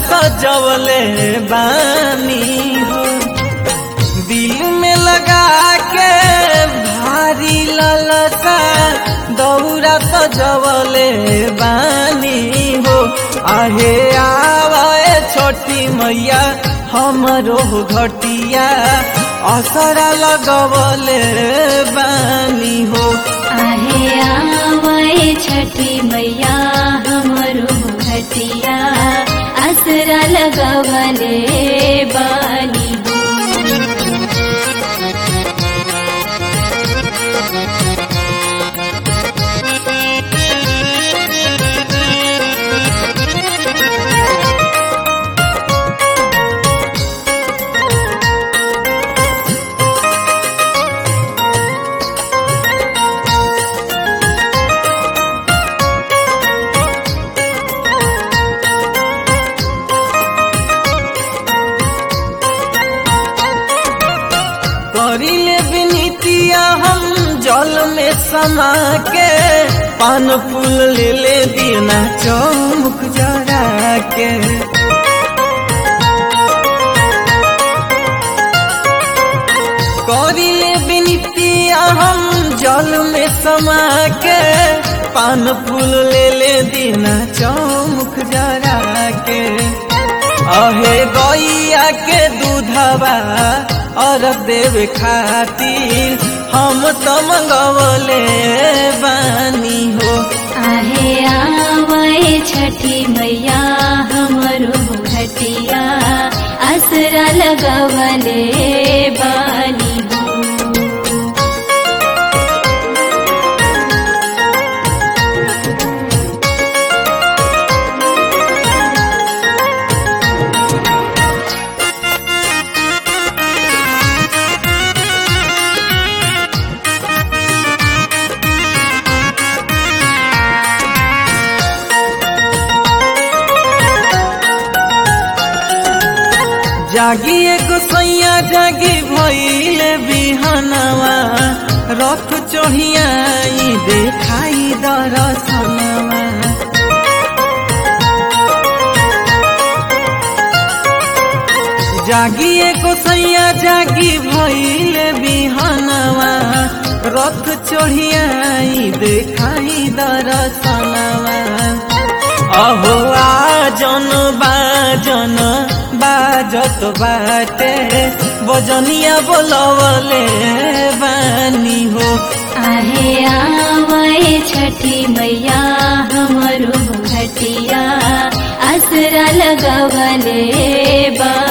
सजवले बानी हो दिल में लगा के भारी ललसा दौरा सजवले बानी हो आहे आवे छोटी मैया हमरो घटिया असरा लगवले बानी हो आहे आवे छठी मैया हमरो घटिया असरा लगवले बानी हो करिले विनीतिया हम जल में समा के पान फूल ले ले दीना चौमुख जरा के करिले विनीतिया हम जल में समा के पान फूल ले ले दीना चौमुख जरा के अहे गैया के दूधवा और देव खातिर हम तो मंगवले बानी हो आहे आवे छठी मैया हमरो घटिया असरा लगवले बानी हो जागी एगो सैया जागी भइले बिहनवा रथ चढ़ियाई देखाई दरसनवा जागी एगो सैया जागी भइले बिहनवा रथ चढ़ियाई देखाई दरसनवा अहो आजन बाजन बाजत बाटे बजनिया बोलवले बानी हो आहे आवे छठी मैया हमरो घटिया असरा लगवले बा